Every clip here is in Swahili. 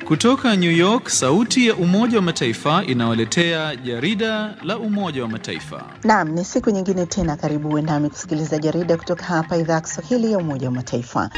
Kutoka New York, sauti ya Umoja wa Mataifa inawaletea jarida la Umoja wa Mataifa. Naam, ni siku nyingine tena, karibu uwe nami kusikiliza jarida kutoka hapa idhaa ya Kiswahili ya Umoja wa Mataifa.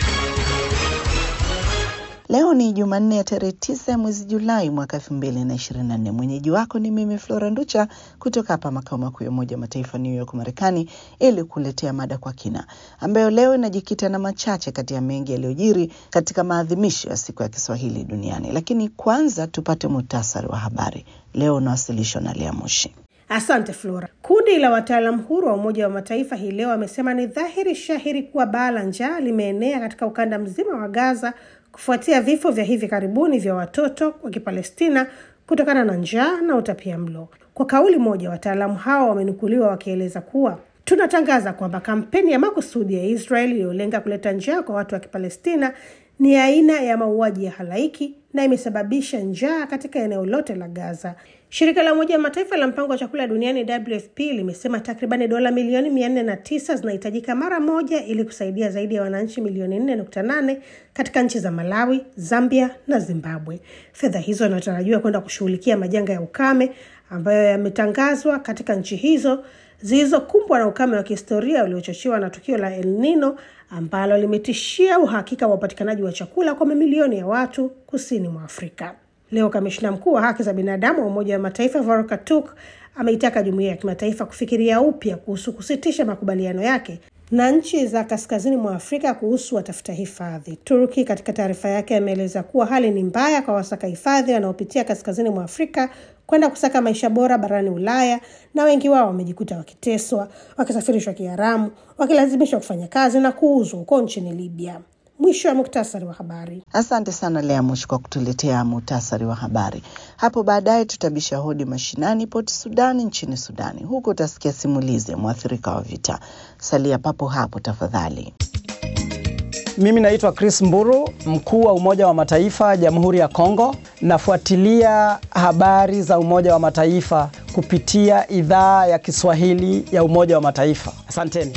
Leo ni Jumanne ya tarehe tisa ya mwezi Julai mwaka elfu mbili na ishirini na nne. Mwenyeji wako ni mimi Flora Nducha kutoka hapa makao makuu ya Umoja wa Mataifa New York, Marekani, ili kuletea mada kwa kina ambayo leo inajikita na machache kati ya mengi yaliyojiri katika maadhimisho ya siku ya Kiswahili duniani. Lakini kwanza tupate muhtasari wa habari leo unawasilishwa na Lea Mushi. Asante Flora. Kundi la wataalam huru wa Umoja wa Mataifa hii leo wamesema ni dhahiri shahiri kuwa baa la njaa limeenea katika ukanda mzima wa Gaza kufuatia vifo vya hivi karibuni vya watoto wa Kipalestina kutokana na njaa na utapia mlo. Kwa kauli moja, wataalamu hao wamenukuliwa wakieleza kuwa tunatangaza kwamba kampeni ya makusudi ya Israeli iliyolenga kuleta njaa kwa watu wa Kipalestina ni aina ya mauaji ya halaiki na imesababisha njaa katika eneo lote la Gaza. Shirika la Umoja wa Mataifa la mpango wa chakula duniani WFP limesema takribani dola milioni mia nne na tisa zinahitajika mara moja ili kusaidia zaidi ya wananchi milioni nne nukta nane katika nchi za Malawi, Zambia na Zimbabwe. Fedha hizo zinatarajiwa kwenda kushughulikia majanga ya ukame ambayo yametangazwa katika nchi hizo zilizokumbwa na ukame wa kihistoria uliochochewa na tukio la El Nino ambalo limetishia uhakika wa upatikanaji wa chakula kwa mamilioni ya watu kusini mwa Afrika. Leo kamishna mkuu wa haki za binadamu wa Umoja wa Mataifa Volker Turk ameitaka jumuiya ya kimataifa kufikiria upya kuhusu kusitisha makubaliano yake na nchi za kaskazini mwa Afrika kuhusu watafuta hifadhi. Turki katika taarifa yake ameeleza kuwa hali ni mbaya kwa wasaka hifadhi wanaopitia kaskazini mwa Afrika kwenda kusaka maisha bora barani Ulaya, na wengi wao wamejikuta wakiteswa, wakisafirishwa kiharamu, wakilazimishwa kufanya kazi na kuuzwa huko nchini Libya. Mwisho wa muktasari wa habari. Asante sana Lea Mushi kwa kutuletea muhtasari wa habari. Hapo baadaye tutabisha hodi mashinani Port Sudani nchini Sudani. Huko utasikia simulizi ya mwathirika wa vita. Salia papo hapo tafadhali. Mimi naitwa Chris Mburu, mkuu wa Umoja wa Mataifa Jamhuri ya Kongo. Nafuatilia habari za Umoja wa Mataifa kupitia idhaa ya Kiswahili ya Umoja wa Mataifa. Asanteni.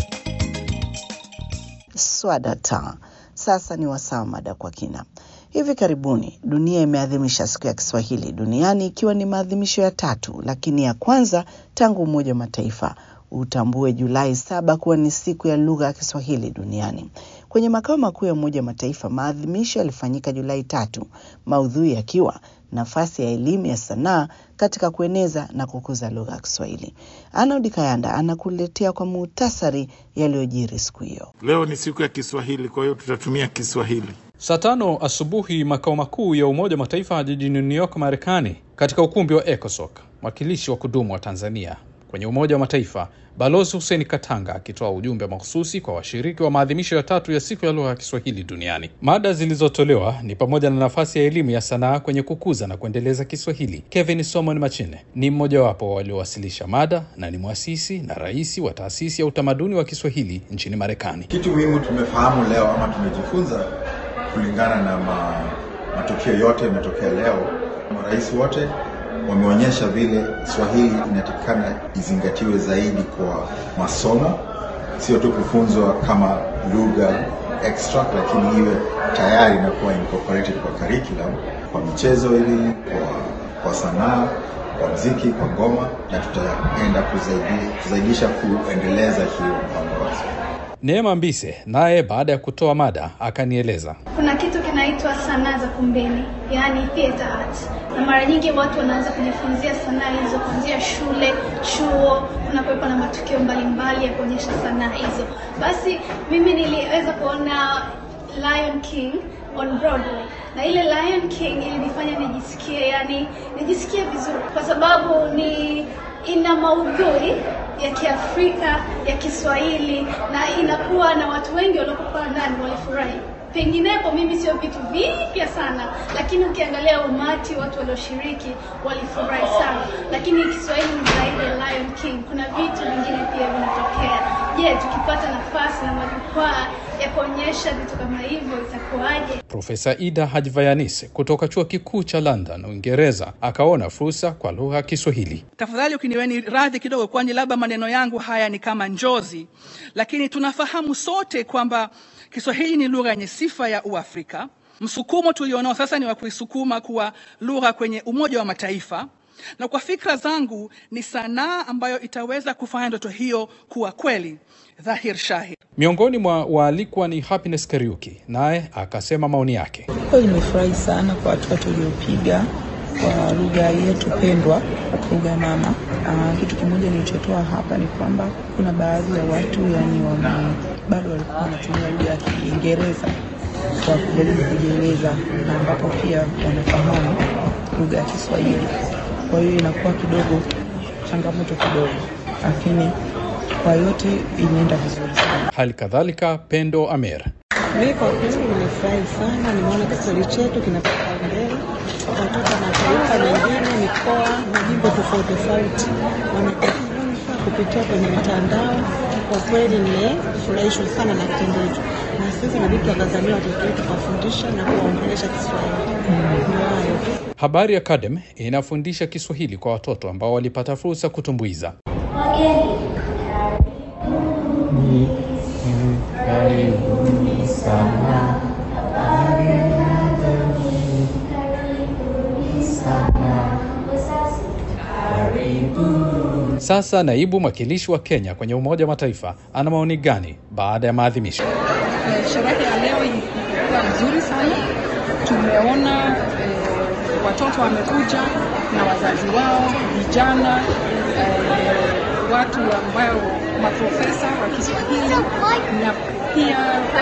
Swadata. Sasa ni wasaa mada kwa kina. Hivi karibuni dunia imeadhimisha siku ya Kiswahili duniani ikiwa ni maadhimisho ya tatu, lakini ya kwanza tangu Umoja wa Mataifa utambue Julai saba kuwa ni siku ya lugha ya Kiswahili duniani. Kwenye makao makuu ya Umoja wa Mataifa maadhimisho yalifanyika Julai tatu, maudhui yakiwa nafasi ya elimu ya sanaa katika kueneza na kukuza lugha ya Kiswahili. Arnold Kayanda anakuletea kwa muhtasari yaliyojiri siku hiyo. Leo ni siku ya Kiswahili, kwa hiyo tutatumia Kiswahili. Saa tano asubuhi makao makuu ya Umoja wa Mataifa jijini New York, Marekani, katika ukumbi wa ECOSOC, mwakilishi wa kudumu wa Tanzania kwenye Umoja wa Mataifa Balozi Hussein Katanga akitoa ujumbe mahususi kwa washiriki wa maadhimisho ya tatu ya siku ya lugha ya Kiswahili duniani. Mada zilizotolewa ni pamoja na nafasi ya elimu ya sanaa kwenye kukuza na kuendeleza Kiswahili. Kevin Somon Machine ni mmojawapo waliowasilisha mada na ni mwasisi na rais wa taasisi ya utamaduni wa Kiswahili nchini Marekani. Kitu muhimu tumefahamu leo ama tumejifunza kulingana na ma, matukio yote yametokea leo, marais wote wameonyesha vile Swahili inatakikana izingatiwe zaidi kwa masomo, sio tu kufunzwa kama lugha extra, lakini iwe tayari na kuwa incorporated kwa curriculum, kwa michezo ili kwa, kwa sanaa, kwa mziki, kwa ngoma, na tutaenda kuzaidi, kuzaidisha kuendeleza hiyo mpango wa Neema Mbise naye baada ya kutoa mada akanieleza. Kuna kitu kinaitwa sanaa za kumbeni, yaani theater art, na mara nyingi watu wanaanza kujifunzia sanaa hizo kuanzia shule, chuo, kunakuwepo na matukio mbalimbali ya kuonyesha sanaa hizo. Basi mimi niliweza kuona Lion King on Broadway na ile Lion King ilinifanya nijisikie, yani nijisikie vizuri kwa sababu ni ina maudhui ya Kiafrika ya Kiswahili na inakuwa na watu wengi waliokuwa ndani walifurahi. Penginepo mimi sio vitu vipya sana, lakini ukiangalia umati watu walioshiriki walifurahi sana. Lakini Kiswahili ni zaidi ya Lion King, kuna vitu vingine pia vinatokea. Je, tukipata nafasi na majukwaa ya kuonyesha vitu kama hivyo itakuwaje? Profesa Ida Hajvayanis kutoka chuo kikuu cha London, Uingereza, akaona fursa kwa lugha ya Kiswahili. Tafadhali ukiniweni radhi kidogo, kwani labda maneno yangu haya ni kama njozi, lakini tunafahamu sote kwamba Kiswahili ni lugha yenye sifa ya Uafrika Msukumo tulionao sasa ni wa kuisukuma kuwa lugha kwenye Umoja wa Mataifa, na kwa fikra zangu ni sanaa ambayo itaweza kufanya ndoto hiyo kuwa kweli dhahir shahir. Miongoni mwa waalikwa ni Happiness Kariuki, naye akasema maoni yake. Kweli nimefurahi sana kwa hatua tuliopiga kwa lugha yetu pendwa, lugha mama. Aa, kitu kimoja nilichotoa hapa ni kwamba kuna baadhi ya watu yani wame bado walikuwa wanatumia lugha ya Kiingereza kwa kujaribu kujieleza, na ambapo pia wanafahamu lugha ya Kiswahili. Kwa hiyo inakuwa kidogo changamoto kidogo, lakini kwa yote inaenda vizuri sana. Hali kadhalika Pendo Amer Mimi kwa kweli nimefurahi sana, nimeona Kiswahili chetu kinapata mbele. Watoto wa mataifa mengine, mikoa, majimbo tofauti tofauti wanajifunza kupitia kwenye mitandao. Kwa kweli nimefurahishwa sana na kitendo hicho, na sisi inabidi tuwakazania watoto wetu kuwafundisha na kuwaongelesha Kiswahili. Ndio hayo tu. Habari Academy inafundisha Kiswahili kwa watoto ambao walipata fursa kutumbuiza. Karibuni sana. Sana. Karibu. Sasa naibu mwakilishi wa Kenya kwenye Umoja wa Mataifa ana maoni gani baada ya maadhimisho? Eh, Sherehe ya leo ilikuwa nzuri sana. Tumeona eh, watoto wamekuja na wazazi wao, vijana eh, watu ambao maprofesa wa Kiswahili na pia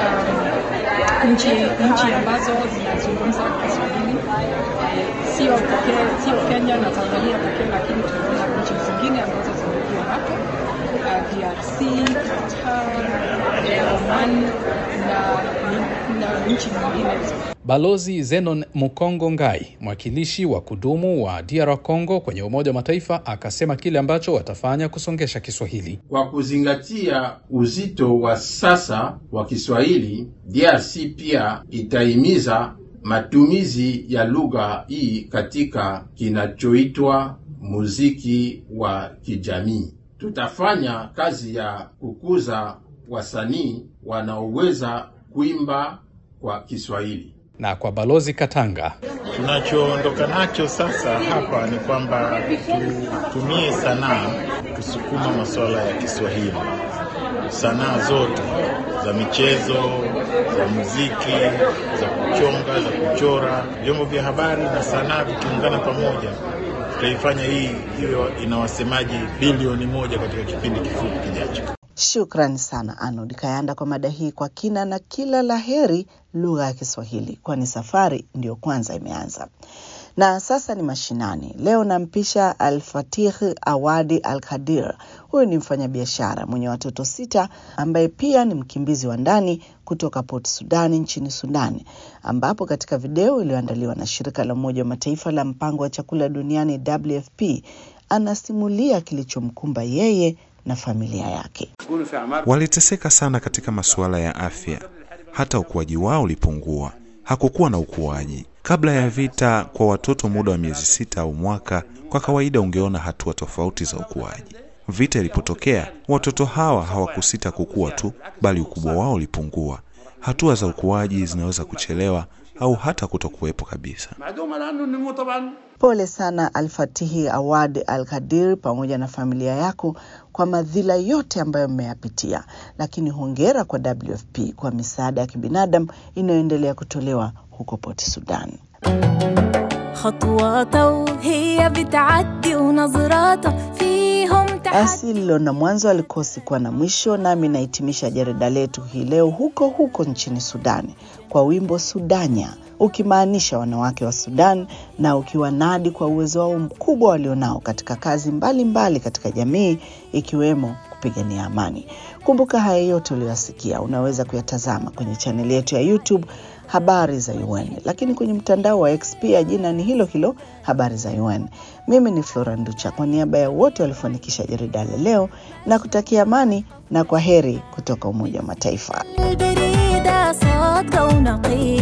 um, nchi nchi ambazo zinazungumza Kiswahili eh, sio pekee sio Kenya na Tanzania pekee, lakini tunaona nchi zingine ambazo zimekuwa hapo uh, DRC, Qatar, eh, Oman na, na nchi nyinginezo. Balozi Zenon Mukongo Ngai, mwakilishi wa kudumu wa DR Congo kwenye Umoja wa Mataifa, akasema kile ambacho watafanya kusongesha Kiswahili. Kwa kuzingatia uzito wa sasa wa Kiswahili, DRC pia itahimiza matumizi ya lugha hii katika kinachoitwa muziki wa kijamii. Tutafanya kazi ya kukuza wasanii wanaoweza kuimba kwa Kiswahili. Na kwa Balozi Katanga, Tunachoondoka nacho sasa hapa ni kwamba tutumie sanaa kusukuma masuala ya Kiswahili, sanaa zote za michezo, za muziki, za kuchonga, za kuchora, vyombo vya habari na sanaa vikiungana pamoja, tutaifanya hii iwe ina wasemaji bilioni moja katika kipindi kifupi kijacho. Shukrani sana Arnold Kayanda kwa mada hii kwa kina, na kila la heri lugha ya Kiswahili, kwani safari ndiyo kwanza imeanza. Na sasa ni mashinani. Leo nampisha Al-Fatih Awadi Al-Kadir. Huyu ni mfanyabiashara mwenye watoto sita ambaye pia ni mkimbizi wa ndani kutoka Port Sudani nchini Sudani, ambapo katika video iliyoandaliwa na shirika la Umoja wa Mataifa la mpango wa chakula duniani WFP anasimulia kilichomkumba yeye na familia yake. Waliteseka sana katika masuala ya afya, hata ukuaji wao ulipungua. Hakukuwa na ukuaji kabla ya vita. Kwa watoto muda wa miezi sita au mwaka, kwa kawaida ungeona hatua tofauti za ukuaji. Vita ilipotokea, watoto hawa hawakusita kukua tu, bali ukubwa wao ulipungua. Hatua za ukuaji zinaweza kuchelewa au hata kutokuwepo kabisa. Pole sana Alfatihi Awad Al Kadir pamoja na familia yako kwa madhila yote ambayo mmeyapitia, lakini hongera kwa WFP kwa misaada ya kibinadamu inayoendelea kutolewa huko Port Sudan. خطواته هي بتعدي ونظراته فيهم Basi lilo na mwanzo alikosi kuwa na mwisho, nami nahitimisha jarida letu hii leo huko huko nchini Sudani kwa wimbo Sudanya, ukimaanisha wanawake wa Sudan na ukiwanadi kwa uwezo wao mkubwa walionao katika kazi mbalimbali mbali katika jamii ikiwemo kupigania amani. Kumbuka haya yote uliyoyasikia unaweza kuyatazama kwenye chaneli yetu ya YouTube habari za UN, lakini kwenye mtandao wa X pia jina ni hilo hilo habari za UN. Mimi ni Flora Nducha, kwa niaba ya wote waliofanikisha jarida la leo na kutakia amani na kwa heri kutoka Umoja wa Mataifa. البريدة صادقة ونقية